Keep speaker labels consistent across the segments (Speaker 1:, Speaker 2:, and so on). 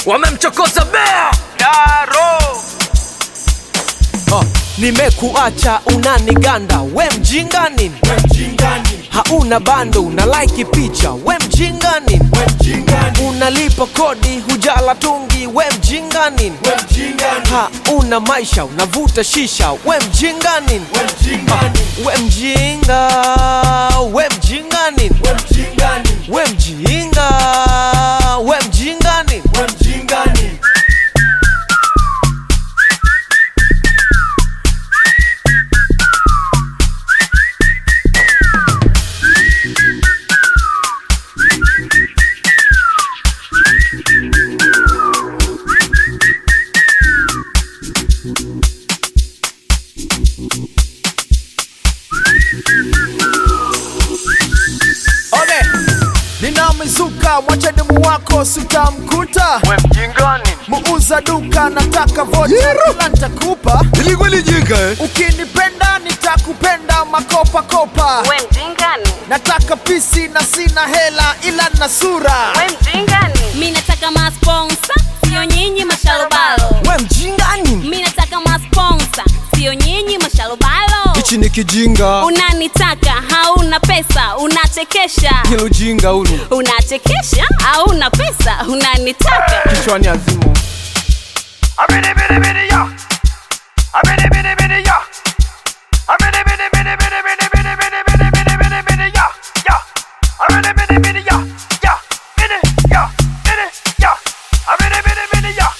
Speaker 1: wamemchokoza bea
Speaker 2: Daro
Speaker 1: oh, nimekuacha unaniganda we mjinga nini hauna bando una like picha we mjinga nini unalipa kodi hujala tungi we mjinga nini hauna maisha unavuta shisha we mjinga nini we mjinga we mjinga nini we mjinga we mjinga nini
Speaker 3: Okay. Ninamizuka mwacha demu wako sitamkuta
Speaker 2: We mjingani
Speaker 3: muuza duka nataka vocha kila nitakupa
Speaker 4: ilikuwa lijinga eh?
Speaker 3: ukinipenda nitakupenda makopa kopa
Speaker 5: We mjingani,
Speaker 3: nataka pisi na sina hela ila na sura
Speaker 5: we mjingani. Mi nataka masponsa, sio nyinyi mashalobalo.
Speaker 1: we mjinga nini
Speaker 5: Mi nataka masponsa, sio nyinyi mashalobalo.
Speaker 1: hichi ni kijinga
Speaker 5: Unanitaka, hauna pesa, unachekesha.
Speaker 1: hilo jinga hulu
Speaker 5: Unachekesha, hauna pesa, unanitaka.
Speaker 1: kichwani azimu
Speaker 2: Abidi bidi bidi ya Abidi bidi bidi ya Abidi bidi bidi bidi bidi bidi bidi bidi bidi bidi bidi ya Ya Abidi bidi bidi ya Ya Bidi ya Bidi ya Abidi bidi bidi ya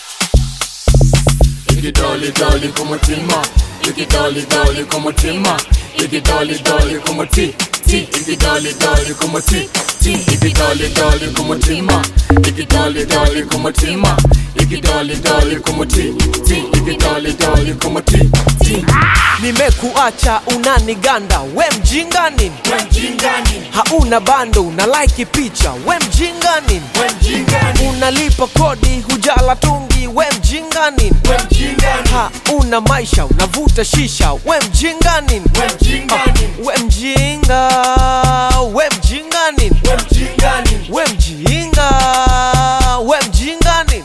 Speaker 6: Ikidoli doli kumutima Ikidoli doli kumutima Ikidoli doli kumuti ti Ikidoli doli kumuti ti Ikidoli doli kumutima Ikidoli doli kumutima Ikidoli doli kumuti ti Ikidoli doli kumuti ti
Speaker 1: nimekuacha unaniganda we mjinga nini hauna bando una like picha we mjinga nini unalipa kodi hujala tungi we mjinga nini hauna maisha unavuta shisha we mjinga nini Ah, we mjinga we mjinga nini we mjinga we mjinga nini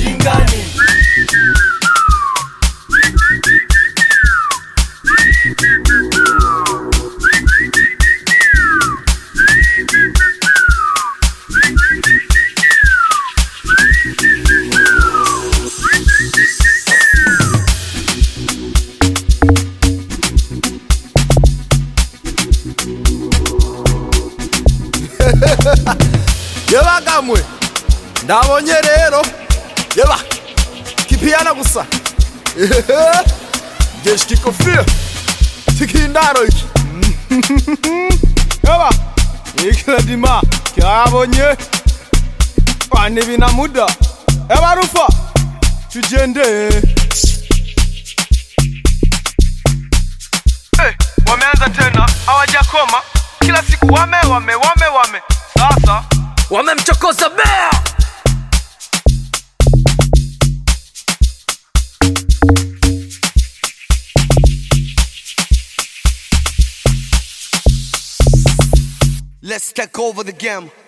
Speaker 4: yeba gamwe ndabonye rero yeba kipiyana gusa jeshi kikofia tikindaro iki yeba ikiladima kyabonye kwani bina muda yeba rufa tujende
Speaker 2: Eh, wameanza tena hawajakoma kila siku wame wame wame wame sasa
Speaker 1: wamemchokoza bea
Speaker 7: Let's take over the game.